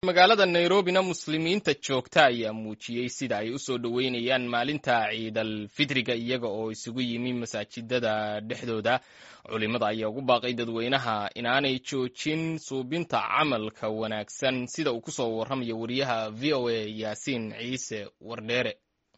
magaalada nairobina muslimiinta joogta ayaa muujiyey sida ay u soo dhoweynayaan maalinta ciidal fidriga iyaga oo isugu yimi masaajidada dhexdooda culimada ayaa ugu baaqay dadweynaha inaanay joojin suubinta camalka wanaagsan sida uu kusoo warramayo wariyaha v o a yaasiin ciise wardheere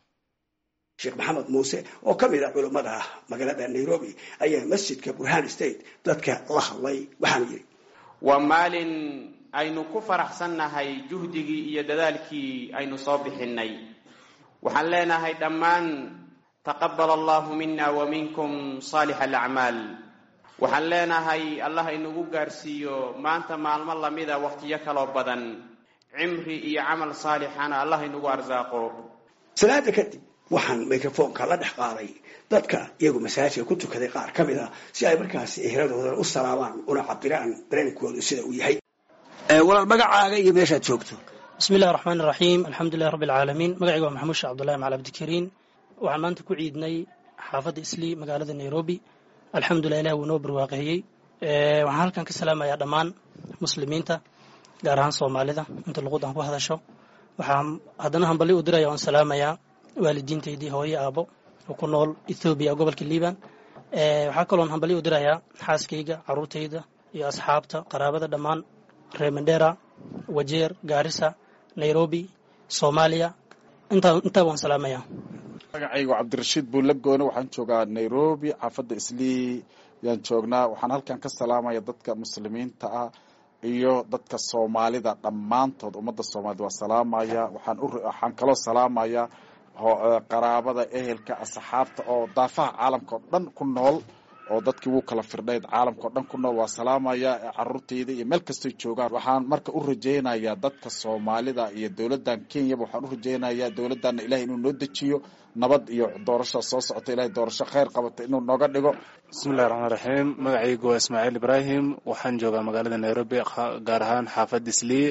sheekh maxamed muuse oo ka mid ah culummada magaalada nairobi ayaa masjidka burhan state dadka la hadlay waxaanu yidhi waa maalin aynu ku faraxsannahay juhdigii iyo dadaalkii aynu soo bixinnay waxaan leenahay dhammaan taqabbal allahu mina wa minkum saalix alacmaal waxaan leenahay allah inugu gaarsiiyo maanta maalmo lamida wakhtiyo kaloo badan cimri iyo camal saalixana allah inugu arsaaqo salaada kadib waxaan microfonka la dhex qaaday dadka iyagu masaajidka ku tukaday qaar ka mid a si ay markaasi ehradooda u salaamaan una cabiraan dareenkoodu sida uu yahay walaal magacaaga iyo meeshaad joogto bismi illahi raxmaan iraxiim alxamdulilahi rabbi alcaalamiin magacayga waa maxamuud sheekh cabdullahi macal abdikariin waxaan maanta ku ciidnay xaafadda islii magaalada nairobi alxamdulilah ilah wuu noo barwaaqeeyey waxaan halkan ka salaamayaa dhammaan muslimiinta gaar ahaan soomaalida inta luqudan ku hadasho waxaan haddana hambali u diraya waan salaamayaa waalidiintaydii hooye aabo oo ku nool ethoobiya gobolka liban waxaa kaloon hambali u dirayaa xaaskayga caruurtayda iyo asxaabta qaraabada dhammaan reer mandera wajeer gaarisa nairobi soomaaliya intaa waan salaamayaa magacaygu cabdirashiid buulagoone waxaan joogaa nairobi xaafadda islii yaan joognaa waxaan halkan ka salaamaya dadka muslimiinta ah iyo dadka soomaalida dhammaantood ummadda soomaalida waa salaamaya waxaan kaloo salaamaya qaraabada ehelka asxaabta oo daafaha caalamka oo dhan ku nool oo dadkii wuu kala firdhayd caalamka oo dhan ku nool waa salaamaya caruurtayda iyo meel kastoy joogaan waxaan marka u rajaynayaa dadka soomaalida iyo dowladdan kenyaba waxaan u rajaynayaa dowladdanna ilahay inuu noo dejiyo nabad iyo doorasha soo socota ilahay doorasho kheyr qabata inuu nooga dhigo bismillahi raxmaan raxiim magacaygu waa ismaaciil ibraahim waxaan joogaa magaalada nairobi gaar ahaan xaafad islii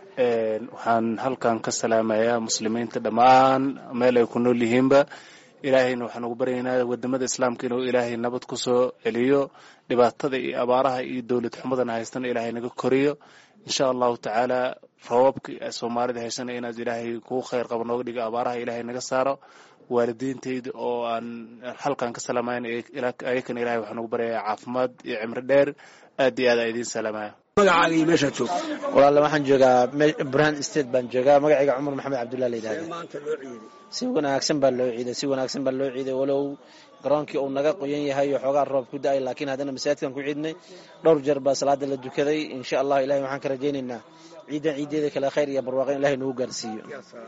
waxaan halkan ka salaamayaa muslimiinta dhammaan meel ay ku nool yihiinba ilaahayna waxaan ugu baryaynaa wadamada islaamka inuu ilaahay nabad ku soo celiyo dhibaatada iyo abaaraha iyo dowlad xumadana haystana ilaahay naga koriyo insha allahu tacaala roobabka soomaalida haysana inaad ilaahay kuu kheyr qabo nooga dhigo abaaraha ilaahay naga saaro waalidiintayda oo aan halkan ka salaamayn ayakana ilahay waxaan ugu baryayaa caafimaad iyo cimri dheer aad iyo aad aa idiin salaamaya magacaaga iyo meeshaad joogto walaale waxaan joogaa burhan state baan joogaa magacayga cumar maxamed cabdullah la yidhahda maanta loo ciiday si wanaagsan baa loo ciiday si wanaagsan baa loo ciiday walow garoonkii uu naga qoyan yahay oo xoogaa roob ku da-ay laakiin haddana masaajidkan ku ciidnay dhowr jeer baa salaada la dukaday insha allah ilahay waxaan ka rajaynaynaa ciidan ciideeda kale khayr iyo barwaaqo in ilahay nagu gaarsiiyo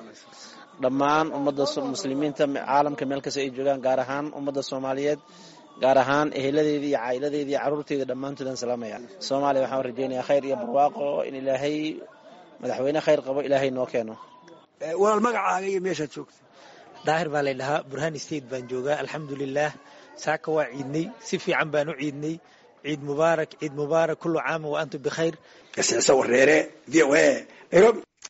dhammaan ummadda muslimiinta caalamka meel kasta ay joogaan gaar ahaan ummadda soomaaliyeed gaar ahaan eheladeedii iyo caa'iladeedii iyo carruurteeda dhammaantoodaan salaamaya soomaaliya waxaan rajaynayaa khayr iyo barwaaqo in ilaahay madaxweyne khayr qabo ilaahay noo keeno walaal magacaaga iyo meeshaad joogto daahir baa lay dhahaa burhan state baan joogaa alxamdulilah saaka waa ciidnay si fiican baan u ciidnay ciid mubaarak ciid mubaarak kullu caama wa antum bikhayr gasiicso wareere v o a nairobi